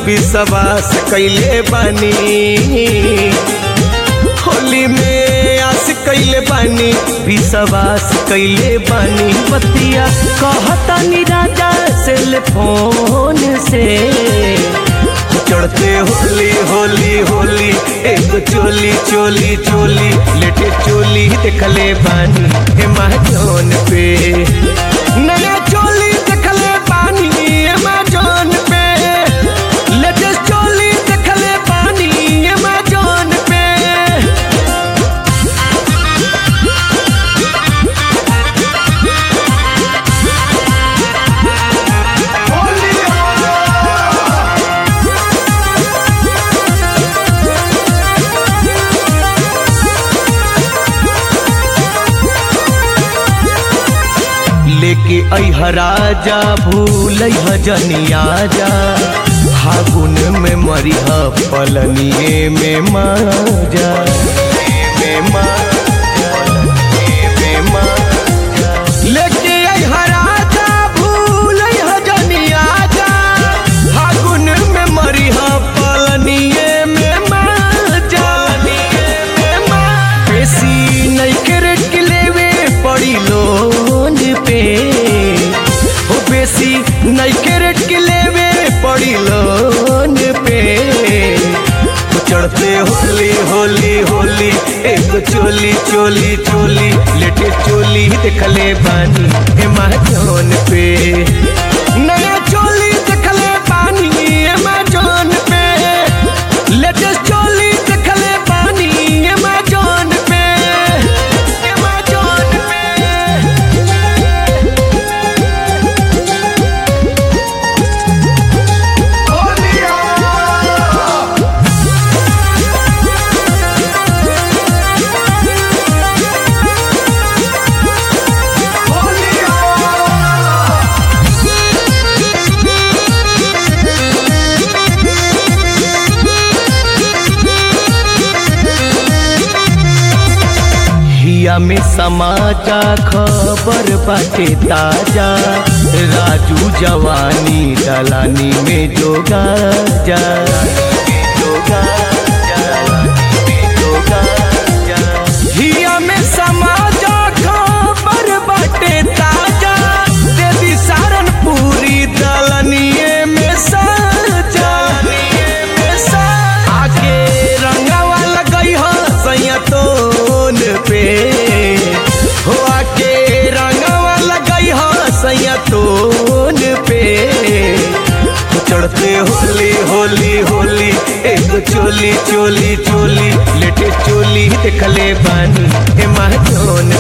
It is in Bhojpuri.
विश्वास कैले बानी होली में आस कैले बानी विश्वास कैले बानी बतिया कहतानी राजा से फोन से चढ़ते होली होली होली एक चोली चोली चोली लेटे चोली देखले बानी एमेजोन पे नया चोली देखले बानी एमेजोन पे लेटेस्ट चोली देखले बानी एमेजोन पे लेके अह राजा भूल जनिया जा फागुन में मरिह पलनिए में माजा में माजा, में माजा। लेके अह राजा भूल जनिया जा फागुन में मरिह पलनिए में माजा में माजा। बेसी नहीं करे के लेवे पड़ी लोन पे हो बेसी नहीं कैरेट के लेवे पड़ी लोन पे हो चढ़ते होली होली होली एक चोली चोली चोली लेटे चोली देखले बानी एमेजोन पे नया चोली देखले बानी एमेजोन पे लेटेस्ट चोली देखले बानी एमेजोन पे एमेजोन पे हिया में समाचा खबर बाटे ताजा राजू जवानी दलानी में जोगा जा जोगा जा, जोगा जा। हिया में समाचा खबर बाटे ताजा देवी सारनपुरी दलनिए में साजा आगे रंगावा लगई हो सैया तोन पे हो आके रंगावा लगई हो सैया तोन पे हो चढ़ते होली होली होली एक चोली चोली चोली लेटे चोली देखले बानी एमेजोन